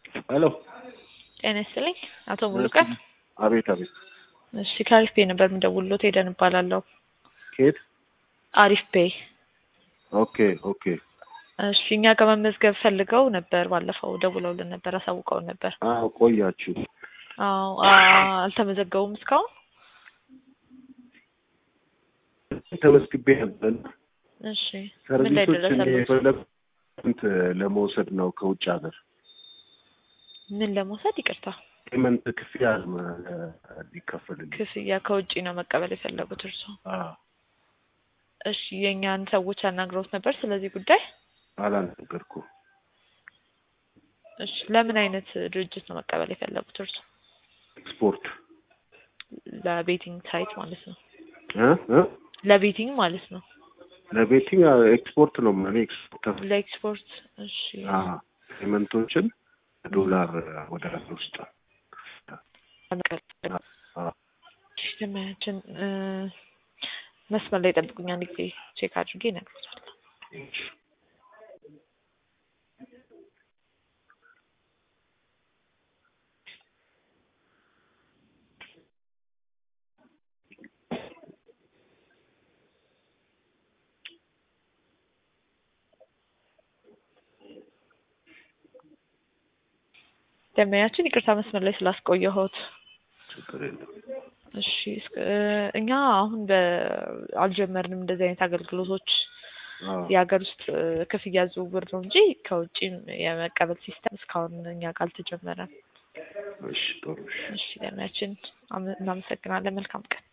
ሄሎ ጤና ይስጥልኝ አቶ ሙሉቀን። አቤት አቤት። እሺ ከአሪፍ ፔይ ነበር የምደውልሎት ሄደን እባላለሁ። ከየት? አሪፍ ፔይ። ኦኬ ኦኬ። እሺ እኛ ጋር መመዝገብ ፈልገው ነበር። ባለፈው ደውለውልን ነበር፣ አሳውቀውን ነበር። አዎ ቆያችሁ። አዎ አ- አልተመዘገቡም እስካሁን። ተመስግቤ ነበር። እሺ ምን ላይ ሰርቪሶች ደረሰሉት? የፈለጉት ለመውሰድ ነው ከውጭ ሀገር ምን ለመውሰድ ይቅርታ፣ ፔመንት ክፍያ ሊከፈልልኝ። ክፍያ ከውጭ ነው መቀበል የፈለጉት እርሶ? አዎ እሺ የእኛን ሰዎች አናግረውት ነበር ስለዚህ ጉዳይ? አላነገርኩም። እሺ ለምን አይነት ድርጅት ነው መቀበል የፈለጉት እርሶ? ኤክስፖርት ለቤቲንግ ሳይት ማለት ነው። እ እ ለቤቲንግ ማለት ነው። ለቤቲንግ ኤክስፖርት ነው እኔ ኤክስፖርት ለኤክስፖርት። እሺ ፔመንቶችን ዶላር ወደ ሀገር ውስጥ አዎ። እሺ ደመያችን እ መስመር ላይ ጠብቁኝ፣ አንድ ጊዜ ቼክ አድርጌ እነግሮታለሁ። ደመያችን ይቅርታ መስመር ላይ ስላስቆየሁት። ችግር የለም። እሺ እስከ- እኛ አሁን በ- አልጀመርንም እንደዚህ አይነት አገልግሎቶች አዎ የሀገር ውስጥ እ፣ ክፍያ ዝውውር ነው እንጂ ከውጭም የመቀበል ሲስተም እስካሁን እኛ ጋር አልተጀመረም። እሺ ጥሩ እሺ። እሺ ደመያችን አመ- እናመሰግናለን። መልካም ቀን።